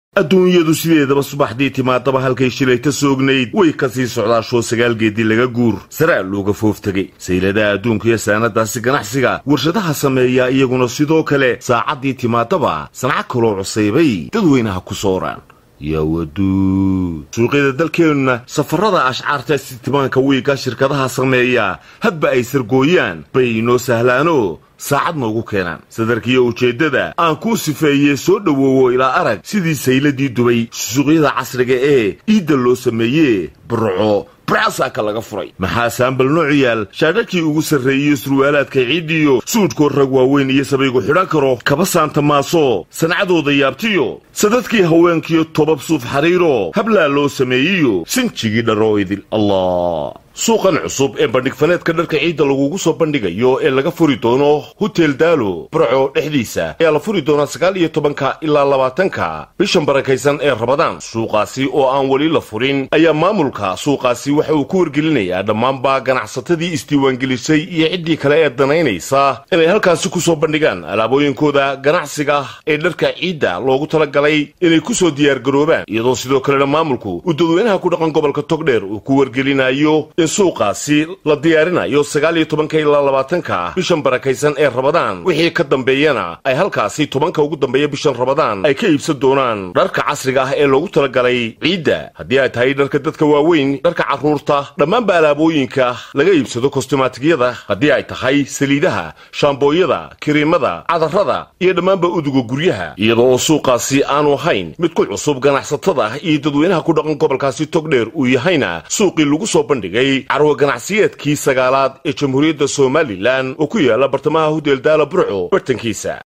adduunyadu sideedaba subaxdii timaadaba halkay shilayta soognayd way ka sii socdaashoo sagaal geedii laga guur saraa looga foof tegey sayladaha adduunka iyo saanadaasi ganacsiga warshadaha sameeya iyaguna sidoo kale saacaddii timaadaba sanca kaloo cusaybay dadweynaha ku sooraan yawaduud suuqyada dalkeennuna safarada ashcaarta sitimaanka wiiga shirkadaha sameeya hadba ay sargooyaan bay inoo sahlaano saacad noogu keenaan sadarkiiyo ujeeddada aan kuu sifeeyee soo dhowoowo ilaa arag sidii sayladii dubay suuqyada casriga ee iidda loo sameeyee burco brasaaka laga furay maxaa saambal noocu yaal shaadhakii ugu sarreeyiyo surwaalaadka ciiddiyo suudhkoo rag waaweyn iyo sabaygu xidhan karo kaba saanta maaso sancadooda yaabtiyo sadadkii haweenkiyo tobab suuf xariiro hablaa loo sameeyiyo sinjigii dharoo idil allah suuqan cusub ee bandhigfaneedka dharka ciidda lagugu soo bandhigayo ee laga furi doono hotel daalo burco dhexdiisa ayaa la furi doonaa sagaal iyo tobanka ilaa labaatanka bishan barakaysan ee rabadaan suuqaasi oo aan weli la furin ayaa maamulka suuqaasi waxa uu ku wargelinayaa dhammaanba ganacsatadii isdiiwaangelisay iyo ciddii kale ee danaynaysa inay halkaasi ku soo bandhigaan alaabooyinkooda ganacsiga ee dharka ciidda loogu talagalay inay ku soo diyaargaroobaan iyadoo sidoo kalena maamulku uu dadweynaha ku dhaqan gobolka togdheer uu ku wargelinayo suuqaasi la diyaarinayo sagaal iyo tobanka ilaa labaatanka bishan barakaysan ee rabadaan wixii ka dambeeyana ay halkaasi tobanka ugu dambeeya bishan rabadaan ay ka iibsan doonaan dharka casriga ah ee loogu talagalay ciidda haddii ay tahay dharka dadka waaweyn dharka carruurta dhammaanba alaabooyinka laga iibsado kostimaatigiyada haddii ay tahay saliidaha shaambooyada kiriimada cadarrada iyo dhammaanba uduga guryaha iyada oo suuqaasi aanu ahayn mid ku cusub ganacsatada iyo dadweynaha ku dhaqan gobolkaasi togdheer uu yahayna suuqii lagu soo bandhigay carwa ganacsiyeedkii sagaalaad ee jamhuuriyadda somalilan oo ku yaala bartamaha hudeel daala burco bartankiisa